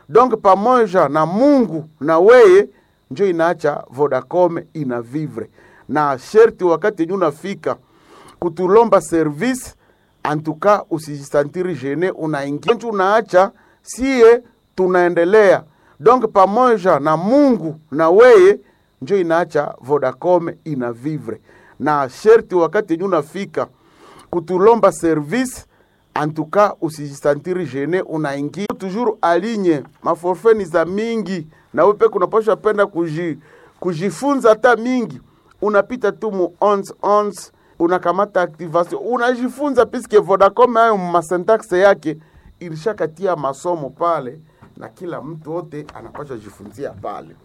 donc pamoja na Mungu na weye njo inaacha Vodacom ina vivre na sherti, wakati yenye unafika kutulomba service antuka, usijisantiri jene, unaingia njo unaacha sie tunaendelea donc pamoja na Mungu na weye njo inaacha Vodacom ina vivre na sherti, wakati yenye unafika kutulomba service antuka usijisantiri jene, unaingia toujours alinye maforfeni za mingi, na wewe peke unapaswa penda kuji, kujifunza hata mingi, unapita tu mu 11 11 unakamata activation unajifunza, piske Vodacom hayo masyntaxe yake ilishakatia masomo pale, na kila mtu wote anapaswa jifunzia pale.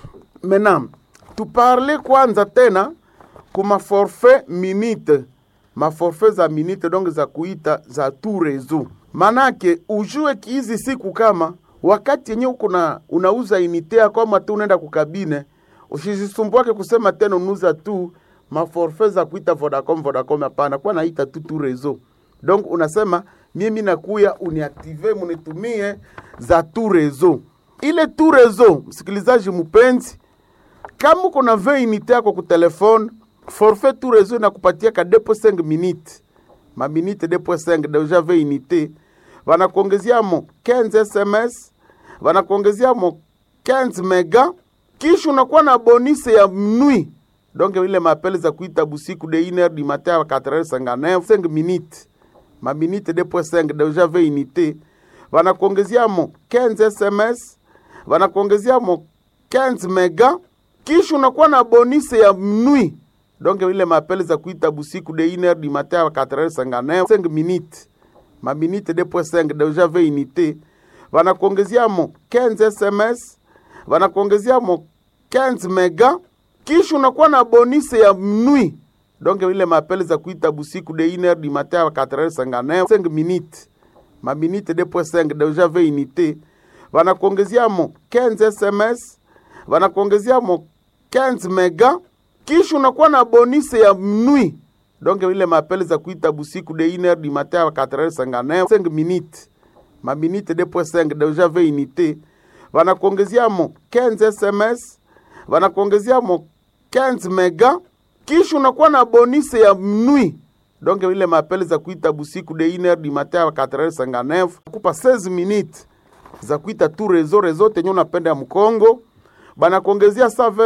Menam tuparle kwanza tena kuma forfait minute maforfait za minute donc za kuita za tu reseau, manake ujue kihizi siku kama wakati yenye uko na unauza inite yako ama tu unaenda kukabine, usijisumbuake kusema tena unuza tu maforfait za kuita Vodacom Vodacom, hapana, kwa naita tu tu reseau. Donc unasema mimi nakuya uniaktive munitumie za tu reseau. Ile tu reseau, msikilizaji mpenzi, kama uko na 20 unité yako ku telefone forfait tu reseau inakupatia ka 2.5 minutes ma minute 2.5 deja 20 unité, wanakuongezea mo 15 SMS, wanakuongezea mo 15 mega, kisha unakuwa na bonus ya mnui donc ile mapele za kuita busiku de 1h du matin à 4h59 5 minutes ma minute 2.5 deja 20 unité, wanakuongezea mo 15 SMS, wanakuongezea mo 15 mega, kisha unakuwa na bonus ya mnui donc ile mapele za kuita busiku de 1h du matin à 4h59 5 minutes ma minute 2.5 deja 20 unité, wanakuongezea mo 15 SMS, wanakuongezea mo 15 mega, kisha unakuwa na bonus ya mnui donc ile mapele za kuita busiku de 1h du matin à 4h59 5 minutes ma minute 2.5 deja 20 unité, wanakuongezea mo 15 SMS, wanakuongezea mo 15 mega kisha unakuwa na bonus ya mnui donc ile mapele za kuita busiku de 1h du matin à 4h59 5 minutes ma minute 2.5 deja 20 unité, wanakuongezea mo 15 SMS, wanakuongezea mo 15 mega, kisha unakuwa na bonus ya mnui donc ile mapele za kuita busiku de 1h du matin à 4h59 kupa 16 minutes za kuita tu reseau reseau tenye unapenda ya mkongo banakuongezea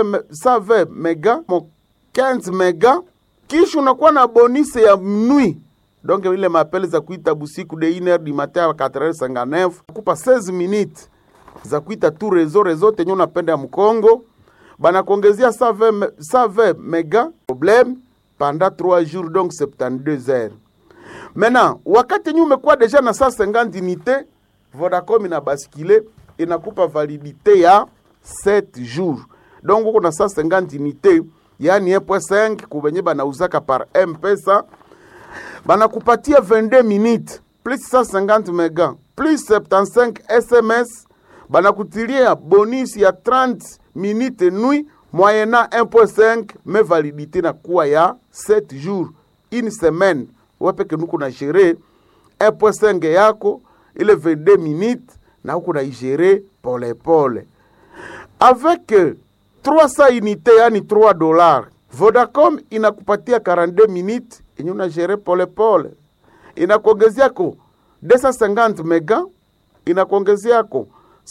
120 mega mo 15 mega, kisha unakuwa na bonus ya mnui donc ile mapele za kuita busiku de 1h du matin à 4h59 kupa 16 minutes za kuita tu reseau reseau tenye unapenda ya mkongo banakuongezea 120 mega problème pendant 3 jours donc 72 heures. Maintenant wakati yenye umekuwa deja na 150 unité, Vodacom ina baskile inakupa validité ya 7 jours donc uko na 150 unité yani 1.5 kubenye banauzaka par M-Pesa banakupatia 22 minutes plus 150 mega plus 75 SMS banakutilia bonus ya 30 minutes nuit moyena 1.5 me validité na kuwa ya 7 jours une semaine wepeke nuku na gere 1.5 yako ile 22 minutes na huku na igere polepole avec 300 unité yani 3 dollars Vodacom inakupatia 42 minutes yenye unagere polepole, inakuongezeako 250 mega, inakuongezeako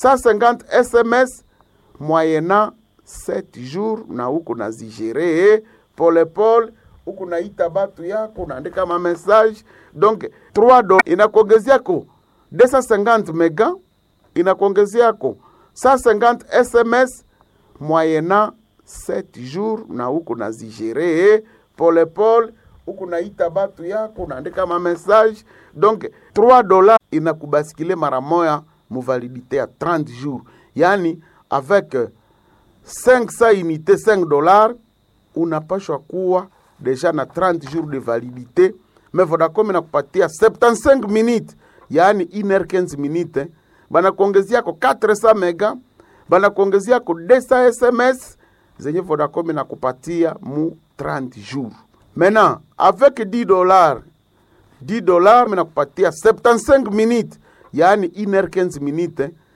150 SMS moyena 7 jours, na huku nazigere polepole, huku naita batu yako, unaandika ma message donc 3 dollars inakuongezeako 250 mega, inakuongezeako 150 SMS moyena 7 jours na huku nazigere polepole, huku naita batu yako unaandika ma message donc 3 dollars inakubasikile mara moya muvalidité ya 30 jours, yani avec 500 unité 5 dollars unapashwa kuwa deja na 30 jours de validité. Mais Vodacom inakupatia 75 minutes, yani 1h15 minutes, banakuongeziako 400 mega, banakuongeziako 200 SMS zenye Vodacom inakupatia mu 30 jours. Maintenant avec 10 dollars 10 dollars minakupatia 75 minutes, yani 1h15 minutes